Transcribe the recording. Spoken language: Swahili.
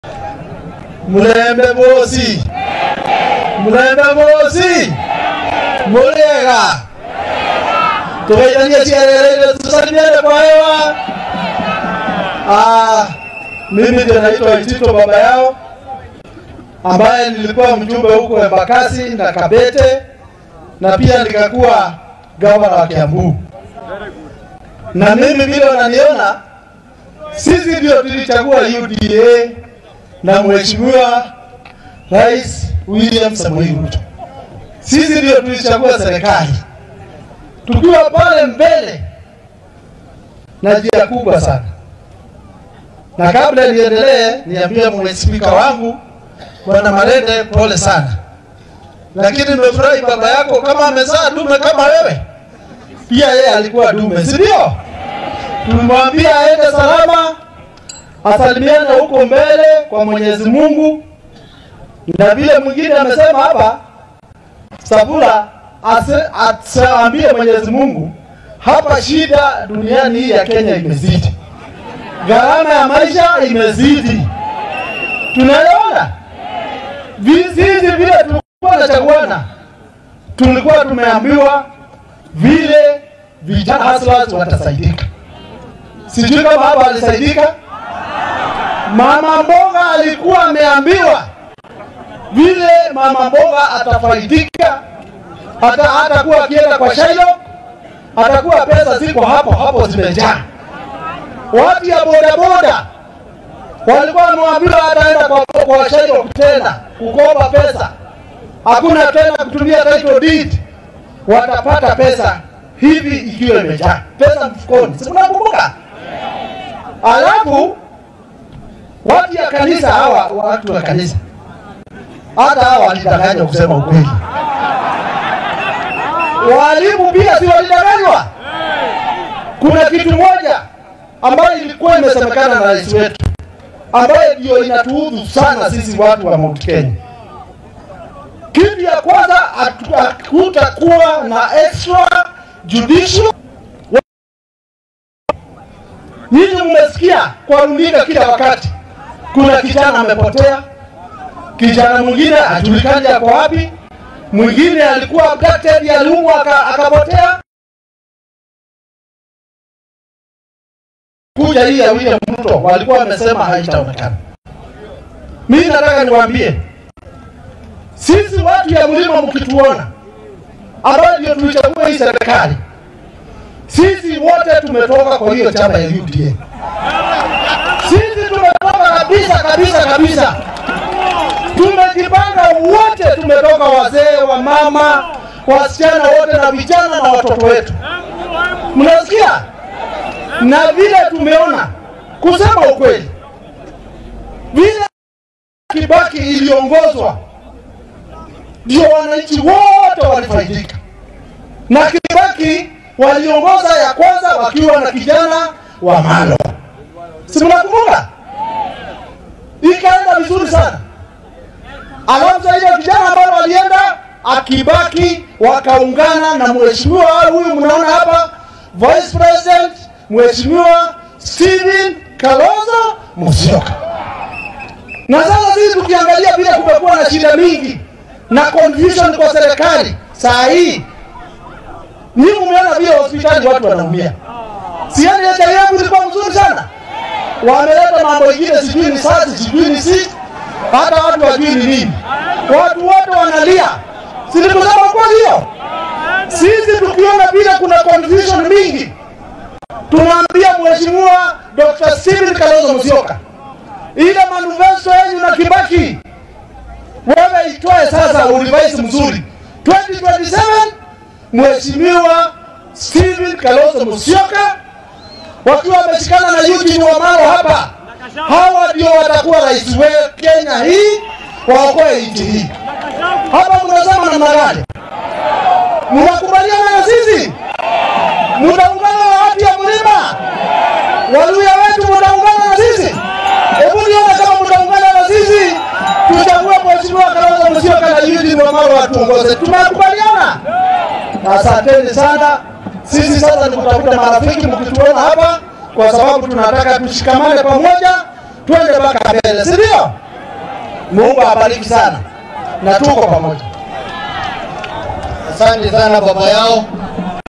mulembe bosi mulembe bosi muliega tukaitania siarere tusalimiane kwa hewa ah, mimi ndio naitwa Itito baba yao ambaye nilikuwa mjumbe huko Embakasi na Kabete na pia nikakuwa gavana wa Kiambu. Na mimi vile wananiona, sisi ndio tulichagua UDA na mheshimiwa Rais William Samoei Ruto. Sisi ndio tulichagua serikali tukiwa pale mbele na njia kubwa sana. Na kabla niendelee, niambie mwe spika wangu Bwana Marende, pole sana, lakini nimefurahi baba yako kama amezaa dume kama wewe, pia yeye alikuwa dume, si ndio? Tumwambia aende salama, asalimiane huko mbele kwa Mwenyezi Mungu, na vile mwingine amesema hapa, Sabula asiambie Mwenyezi Mungu, hapa shida duniani hii ya Kenya imezidi, gharama ya maisha imezidi, tunaelewana sisi vile tulikuwa tunachaguana, tulikuwa tumeambiwa vile vijana hustlers watasaidika. Sijui kama hapa alisaidika. Mama mboga alikuwa ameambiwa vile mama mboga atafaidika, hata hatakuwa akienda kwa Shailo, atakuwa pesa ziko hapo hapo zimejaa. Watu ya bodaboda walikuwa wameambiwa ataenda kwa, kwa Shailo tena kukopa pesa, hakuna tena kutumia title deed, watapata pesa hivi ikiwa imejaa pesa mfukoni, si mnakumbuka? Alafu watu ya kanisa hawa, watu wa kanisa hata hawa walidanganywa kusema ukweli. Walimu pia si walidanganywa. Kuna kitu moja ambayo ilikuwa imesemekana na rais wetu ambayo ndio inatuudhu sana sisi watu wa Mount Kenya. Kitu ya kwanza, hakutakuwa na extra judicial. Nyinyi mmesikia kwa runinga kila wakati, kuna kijana amepotea, kijana mwingine hajulikani ako wapi, mwingine alikuwa abducted, aliumwa akapotea. kuja hii ya William Ruto walikuwa wamesema haitaonekana. Mimi nataka niwaambie sisi watu ya mlima, mkituona ambayo ndio tulichagua hii serikali, sisi wote tumetoka kwa hiyo chama ya UDA. Sisi tumetoka kabisa kabisa kabisa, tumejipanga wote, tumetoka wazee, wa mama, wasichana wote na vijana na watoto wetu, mnasikia? na vile tumeona, kusema ukweli, vile Kibaki iliongozwa ndio wananchi wote walifaidika, na Kibaki waliongoza ya kwanza wakiwa na kijana wa Malo, si mnakumbuka? Ikaenda vizuri sana, alafu sasa ile vijana ambao walienda akibaki wakaungana na mheshimiwa huyu mnaona hapa vice president Mheshimiwa Steven Kalonzo Musyoka. Na sasa sisi tukiangalia vile kumekuwa na shida mingi na confusion kwa serikali saa hii, nyinyi mmeona vile hospitali watu wanaumia. Siani ya yangu ilikuwa mzuri sana, wameleta mambo ingine, sijui ni sasi, sijui ni si, hata watu wajui ni nini, watu wote wanalia. Silikusema kwa hiyo, sisi tukiona vile kuna confusion mingi tunaambia Mheshimiwa Dr. Steven Kalonzo Musyoka, ile manifesto yenu na Kibaki wewe itoe sasa, urevise mzuri 2027. Mheshimiwa Steven Kalonzo Musyoka wakiwa wameshikana na Eugene Wamalwa hapa, hawa ndio watakuwa rais wa Kenya hii, waokoe nchi hii. Hapa mnasema namna gani? Mnakubaliana na sisi? Mtaungana na watu ya mlima Waluya wetu, mtaungana na sisi? Hebu nione kama mtaungana na sisi, tuchague Mheshimiwa Kalonzo Musyoka na Eugene Wamalwa watuongoze. Tumekubaliana? Asanteni sana. Sisi sasa ni kutafuta marafiki, mkituona hapa, kwa sababu tunataka tushikamane pamoja, twende mpaka mbele, si ndio? Mungu abariki sana na tuko pamoja. Asante sana baba yao.